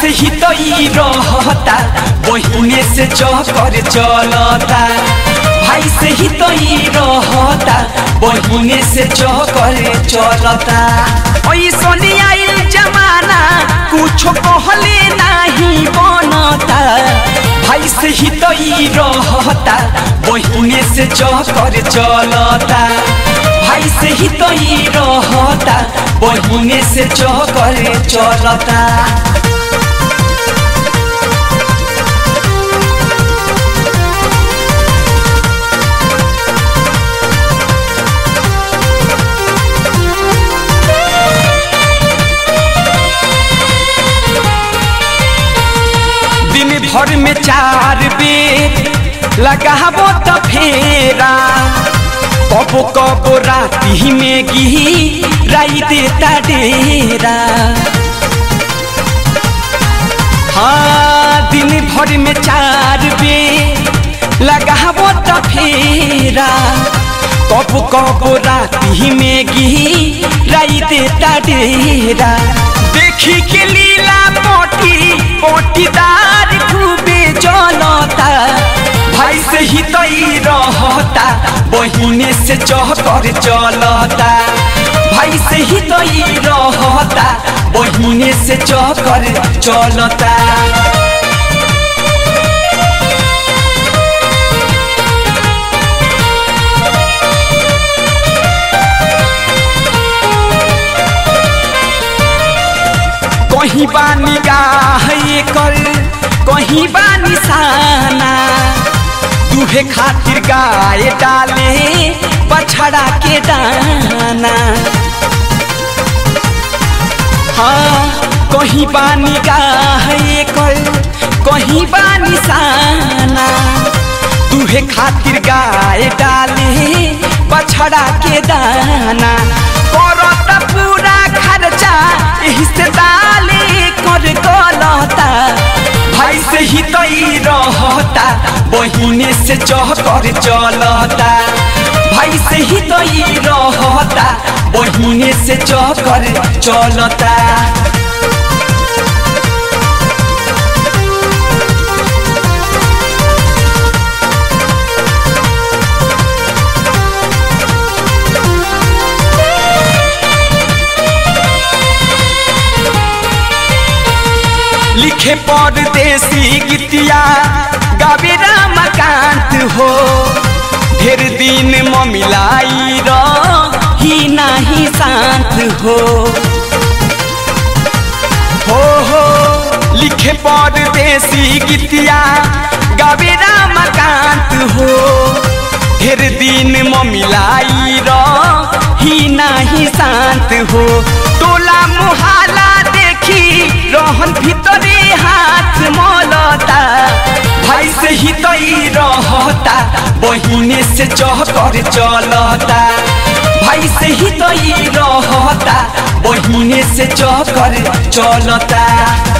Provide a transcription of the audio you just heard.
ही तो ई रहता बहिने से चकर चलता भाई से ही तो ई रहता बहिने से चकर चलता ऐसने आइल जमाना कुछो कहले नहीं बनता भाई से ही तो ई रहता बहिने से चकर चलता भाई से ही तो ई रहता बहिने से चकर चलता दिन भर में चार बेर लगाबो त फेरा कबो कबो राती में गी राई देता डेरा हाँ दिन भर में चार बेर लगाबो त फेरा कबो कबो राती में गी राई देता डेरा देखी के लीला पोटी पोटीदार खूबे जनता भाई से ही तई रहता बहिने से चहकर चलता भाई से ही तई रहता बहिने से चहकर चलता कहीं बा निगाह कर कहीं बा निशाना दूहे खातिर गाय डाले बछड़ा के दाना हाँ कहीं बा निगाह कर कहीं बा निशाना दूहे खातिर गाय डाले बछड़ा के दाना करत पूरा खर्चा एही से डाले कर गलता भाई से ही तई रहता बहिने से चहकर चलता भाई से ही तई रहता बहिने से चहकर चलता लिखे परदेसी गीतिया गावे रामकांत हो ढेर दिन ममिलाई रही नाही शांत हो हो हो लिखे परदेसी गीतिया गावे रामकांत हो ढेर दिन ममिलाई रही नाही शांत हो टोला मुहाला देखी रहन भीतरे हाथ मलता भाई से ही तई रहता बहिने से चहकर चलता भाई से ही तई रहता बहिने से चहकर चलता